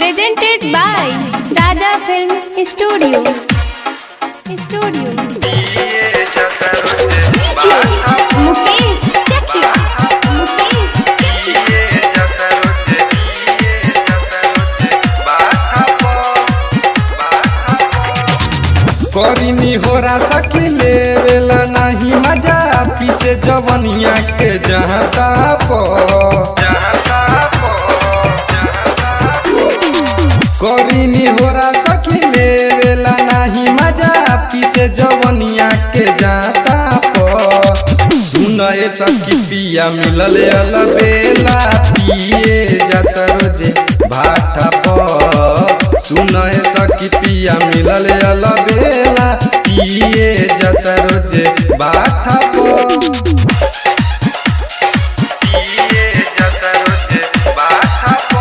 presented by Raja Film Studio. Studio. Mukesh Chakia. Mukesh Chakia. करीनी होरा सकी लेवेला नहीं मजा पीसे जवनिया के जहता पो करीनी होरा सकी लेवेला नहीं मजा पीसे जवनिया के जाता पो सुनए सखी पिया मिलल अलबेला पिए जाता रोजे भाटा पो सुनए सखी पिया मिलल अलबेला पिए जाता रोजे भाटा पो पिए जाता रोजे भाटा पो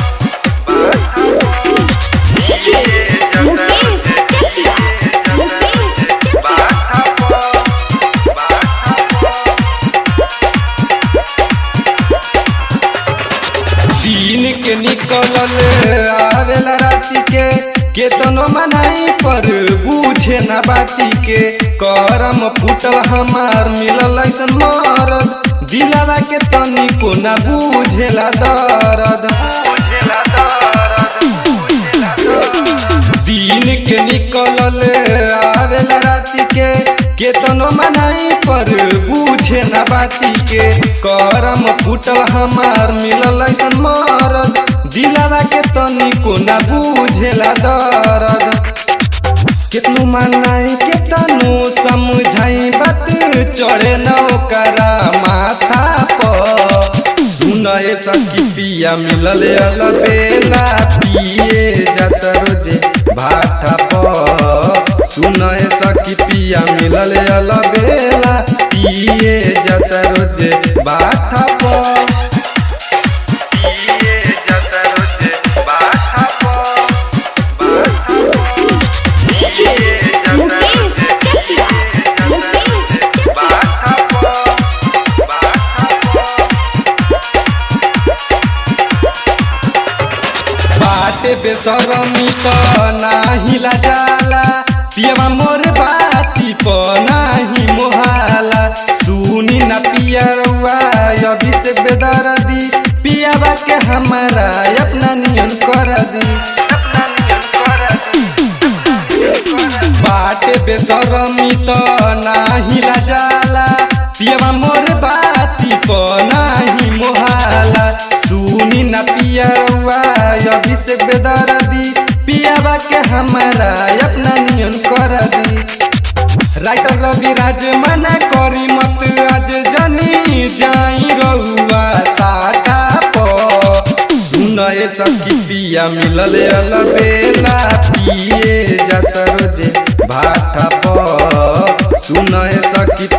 Mukesh Chakia. Mukesh Chakia. दिन के निकलल आवेला राति के केतनो मनाई पर बूझे ना बाती के करम फूटल हमार मिलल ऐसन मरद दिलावा के तनी को ना बूझेला दर्द दिन के निकलल आवेला राति के केतनो मनाई पर बूझे ना बाती के करम फूटल हमार मिलल ऐसन मरद दिलावा के तनी को ना बूझेला दर्द कितनु मनाई केतनु समझाई बात चढ़े नौकरा माथा पर सुनए सखी पिया मिलल अलबेला पिए जात रोजे भाटा पर सुनए सखी पिया मिलल अलबेला पिए जात रोजे भाटा पर पिए जात रोजे भाटा पर Mukesh Chakia. Mukesh Chakia. बाटे बेसरमी त नाही जाला पियवा मोर बाती प नाही मोहाला सुनी न पियरवा अभी से बेदर्दी पियावा के हमारा अपना नियन कर दी बाटे बेसरमी त नाही जाला पियवा मोर बाती प नाही मोहाला सुनी न पियरवा अभी से बेदर्दी पियावा के हमारा अपना नियन कर दी राइटर रवि राज मना करी मत आज जनी जाई रहुआ साटा प सुनए सखी पिया मिलल अलबेला पिए जात रोजे भाटा प सुनए सखी